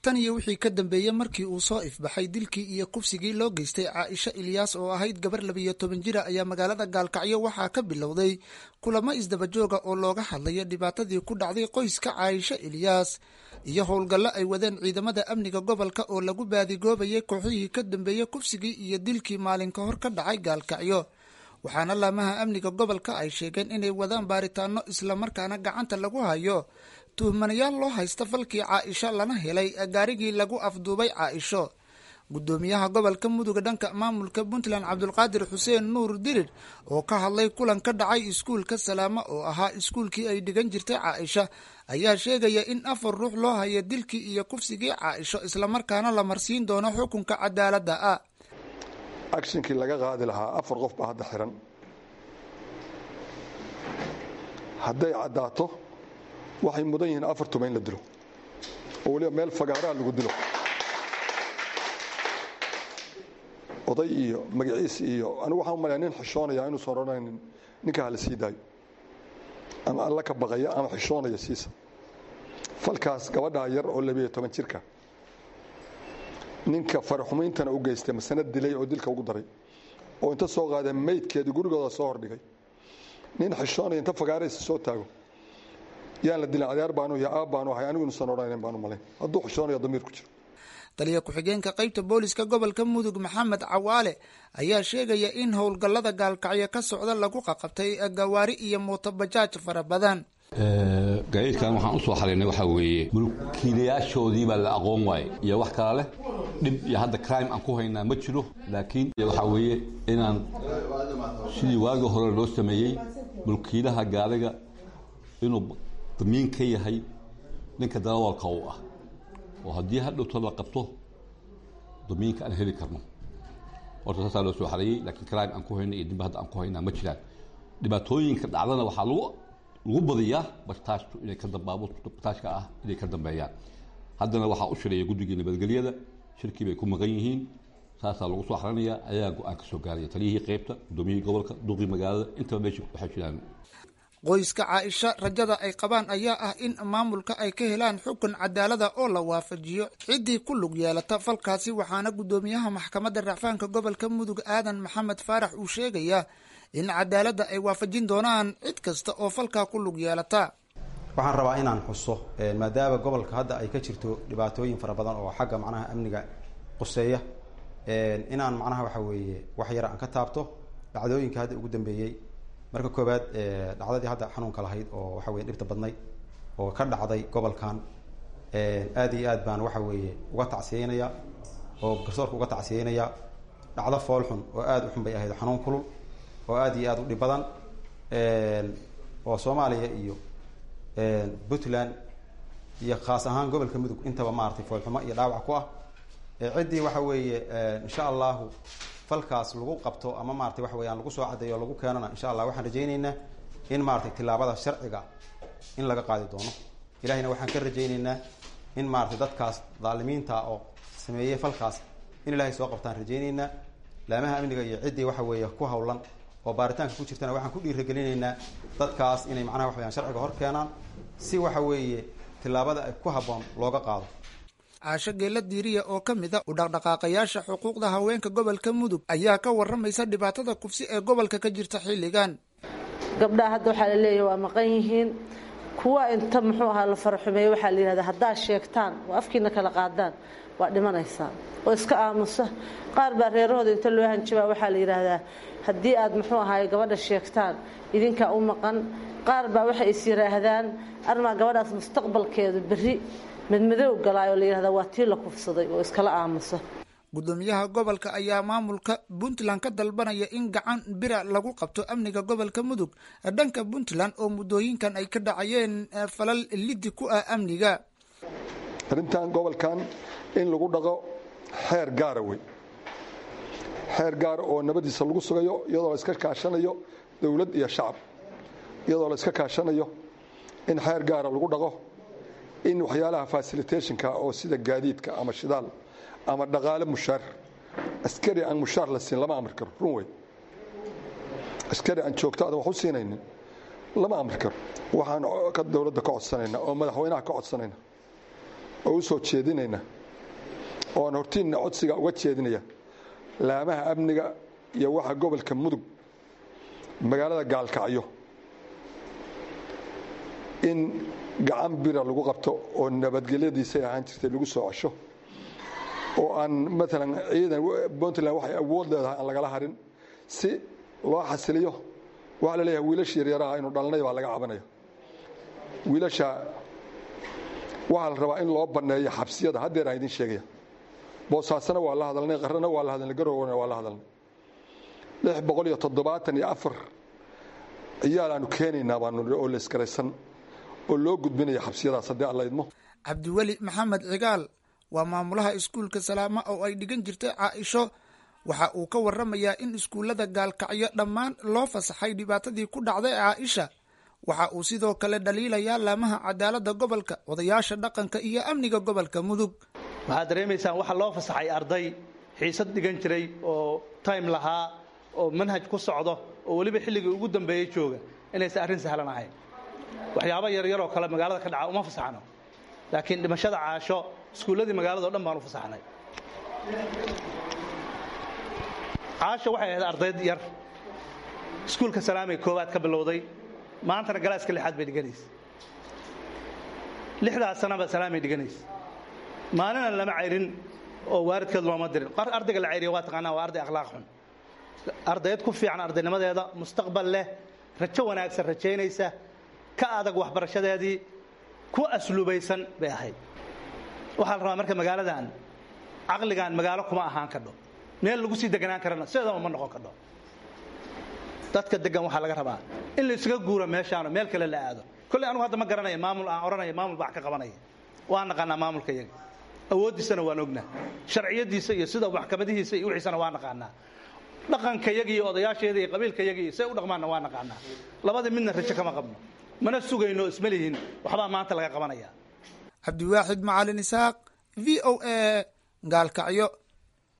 tan iyo wixii ka dambeeyey markii uu soo ifbaxay dilkii iyo kufsigii loo geystay caaisha ilyaas oo ahayd gabar labiyo toban jira ayaa magaalada gaalkacyo waxaa ka bilowday kulamo isdabajooga oo looga hadlaya dhibaatadii ku dhacday qoyska caaisha ilyaas iyo howlgallo ay wadeen ciidamada amniga gobolka oo lagu baadigoobayay kooxihii ka dambeeyey kufsigii iyo dilkii maalin ka hor ka dhacay gaalkacyo waxaana laamaha amniga gobolka ay sheegeen inay wadaan baaritaano islamarkaana gacanta lagu hayo tuhmanayaal loo haysta falkii caaisho lana helay gaarigii lagu afduubay caaisho gudoomiyaha gobolka muduga dhanka maamulka puntland cabdulqaadir xuseen nuur dirir oo ka hadlay kulan ka dhacay iskuulka salaamo oo ahaa iskuulkii ay dhigan jirtay caaisha ayaa sheegaya in afar ruux loo hayo dilkii iyo kufsigii caaisho islamarkaana la marsiin doono xukunka cadaaladda ah agshinkii laga qaadi lahaa afar qof baa hadda xiran hadday caddaato waxay mudan yihiin afar tuma in la dilo oo weliba meel fagaaraa lagu dilo oday iyo magaciis iyo anigu waxaan umalaya nin xishoonaya inuusan odhanaynin ninka hala sii daayo ama alla ka baqaya ama xishoonaya siisa falkaas gabadhaa yar oo labiyo toban jirka ninka faraxumayntana u geystay masana dilay oo dilka ugu daray oo inta soo qaadeen maydkeedii gurigooda soo hordhigay nin xishoonaya inta fagaaraysa soo taago yaan la dilin adeer baanu iyo aab baanu ahay anigu inuusan odhanayn baanu malayn hadduu xishoonayo damiir ku jiro taliya ku-xigeenka qaybta booliska gobolka mudug maxamed cawaale ayaa sheegaya in howlgallada gaalkacyo ka socda lagu qaqabtay gawaari iyo mootobajaaj fara badan gaadiidkan waxaan usoo xaraynay waxaa weeye mulkiilayaashoodii baa la aqoon waaye iyo wax kala leh dhib iyo hadda crime aan ku haynaa ma jiro laakiin waxaa weeye inaan sidii waagii hore loo sameeyey mulkiilaha gaariga inuu damiin ka yahay ninka darawalka u ah oo haddii hadhowto la qabto damiinka aan heli karno horta saasaa loo soo xareeyey laakiin crime aan ku hayna iyo dimba hadda aan ku haynaa ma jiraan dhibaatooyinka dhacdana waxaa lagu lagu badiyaa bartaashtu inay ka dambaabuurta bartaashka ah inay ka dambeeyaan haddana waxaa u shireeya guddigii nabadgelyada shirkii bay ku maqan yihiin saasaa lagu soo xaranayaa ayaa go-aan ka soo gaaraya taliyihii qaybta gudoomiyihii gobolka duqii magaalada intaba meesha waxay jiraan qoyska caaisha rajada ay qabaan ayaa ah in maamulka ay ka helaan xukun cadaalada oo la waafajiyo ciddii ku lug yeelata falkaasi waxaana guddoomiyaha maxkamadda racfaanka gobolka mudug aadan maxamed faarax uu sheegayaa in cadaaladda ay waafajin doonaan cid kasta oo falkaa ku lug yeelata waxaan rabaa inaan xuso maadaama gobolka hadda ay ka jirto dhibaatooyin fara badan oo xagga macnaha amniga quseeya inaan macnaha waxa weeye wax yar aan ka taabto dhacdooyinka hadda ugu dambeeyey marka koowaad dhacdadii hadda xanuunka lahayd oo waxa weye dhibta badnayd oo ka dhacday gobolkan aad iyo aad baan waxa weeye uga tacsiyeynaya oo garsoorka uga tacsiyeynaya dhacdo fool xun oo aada u xun bay ahayd xanuun kulul oo aada iyo aada u dhib badan oo soomaaliya iyo puntland iyo khaas ahaan gobolka mudug intaba maaragtay foolxumo iyo dhaawac ku ah ciddii waxa weeye insha allahu falkaas lagu qabto ama maratay waxa weyaan lagu soo cadeeyo o lagu keenana insha allah waxaan rajayneynaa in maratay tilaabada sharciga in laga qaadi doono ilahayna waxaan ka rajayneynaa in maratay dadkaas dhaalimiinta oo sameeyey falkaas in ilahay soo qabtaan rajayneynaa laamaha amniga iyo ciddii waxa weeye ku hawlan oo baaritaanka ku jirtana waxaan ku dhiiragelinaynaa dadkaas inay macnaha wax weyaan sharciga hor keenaan si waxa weeye tilaabada ay ku habboon looga qaado caasho geela diiriya oo ka mid a u dhaqdhaqaaqayaasha xuquuqda haweenka gobolka mudug ayaa ka waramaysa dhibaatada kufsi ee gobolka ka jirta xilligan gabdhaha hadda waxaa la leeyahy waa maqan yihiin kuwa inta muxuu ahaa la faraxumeeye waxaa la yidhahdaa haddaad sheegtaan oo afkiina kala qaadaan waa dhimanaysaan oo iska aamusa qaar baa reerahooda inta loo hanjabaa waxaa la yidhaahdaa haddii aad muxuu ahaay gabadha sheegtaan idinkaa u maqan qaar baa waxay is yidhaahdaan armaa gabadhaas mustaqbalkeedu berri madmadow galaayoo la yidhahdaa waa tii la kufsaday oo iskala aamusa gudoomiyaha gobolka ayaa maamulka puntland ka dalbanaya in gacan bira lagu qabto amniga gobolka mudug dhanka puntland oo muddooyinkan ay ka dhacayeen falal liddi ku ah amniga arrintan gobolkan in lagu dhaqo xeer gaara wey xeer gaara oo nabadiisa lagu sugayo iyadoo la iska kaashanayo dowlad iyo shacab iyadoo la iska kaashanayo in xeer gaara lagu dhaqo in waxyaalaha fasilitationka oo sida gaadiidka ama shidaal ama dhaqaale mushaar askari aan mushaar la siin lama amri karo run wey askari aan joogto adan wax u siinaynin lama amri karo waxaan dowladda ka codsanayna oo madaxweynaha ka codsanayna oo u soo jeedinayna oo aan hortiinna codsiga uga jeedinaya laamaha amniga iyo waxa gobolka mudug magaalada gaalkacyo in gacan bira lagu qabto oo nabadgelyadiisay ahaan jirtay lagu soo cesho oo aan maalan ciidan puntland waxay awood leedahay aan lagala harin si loo xasiliyo waxaa la leeyahay wiilasha yaryaraha inu dhalnay baa laga cabanaya wiilasha waxaa la rabaa in loo banneeyo xabsiyada haddeer aan idin sheegaya boosaasana waa la hadalnay qarrana waa la hadalnay garowgana waa la hadalnay lix boqol iyo toddobaatan iyo afar ciyaalaanu keenaynaa baanu oo laysgaraysan oo loo gudbinaya xabsiyadaas haddii alla idmo cabdiweli maxamed cigaal waa maamulaha iskuulka salaama oo ay dhigan jirtay caaisho waxa uu ka waramayaa in iskuullada gaalkacyo dhammaan loo fasaxay dhibaatadii ku dhacday caaisha waxa uu sidoo kale dhaliilayaa laamaha cadaaladda gobolka odayaasha dhaqanka iyo amniga gobolka mudug waxaad dareemaysaan waxaa loo fasaxay arday xiisad dhigan jiray oo time lahaa oo manhaj ku socdo oo weliba xilligii ugu dambeeyey jooga inaysan arrin sahlan ahayn waxyaaba yaryaroo kale magaalada ka dhaca uma fasaxno laakiin dhimashada caasho iskuulladii magaalada o dhan baan u fasaxnay caasho waxay ahayd ardayd yar iskuulka salaamay koowaad ka bilowday maantana galaaska lixaad bay dhiganaysa lixdaas sanaba salaamay dhiganaysa maalina lama cayrin oo waalidkeed looma dirin ardayga la cayriya waa taqaanaa waa arday akhlaaq xun ardayd ku fiican ardaynimadeeda mustaqbal leh rajo wanaagsan rajaynaysa ka adag waxbarashadeedii ku asluubaysan bay ahayd waxaa la rabaa marka magaaladan caqligan magaalo kuma ahaan kadho meel lagu sii deganaan karana sideedaba ma noqon kadho dadka degan waxaa laga rabaa in la isuga guuro meeshaano meel kale la aado kolley anugu hadda ma garanaya maamul aan odhanaya maamul baa wax ka qabanaya waan naqaanaa maamulka iyaga awooddiisana waan ognaa sharciyadiisa iyo sida maxkamadihiisa iyo wixiisana waa naqaanaa dhaqanka yaga iyo odayaasheeda iyo qabiilka yaga iyo say u dhaqmaanna waa naqaanaa labadii midna rajo kama qabno mana sugayno isma lihin waxbaa maanta laga qabanaya cabdiwaaxid macalin isaaq v o a gaalkacyo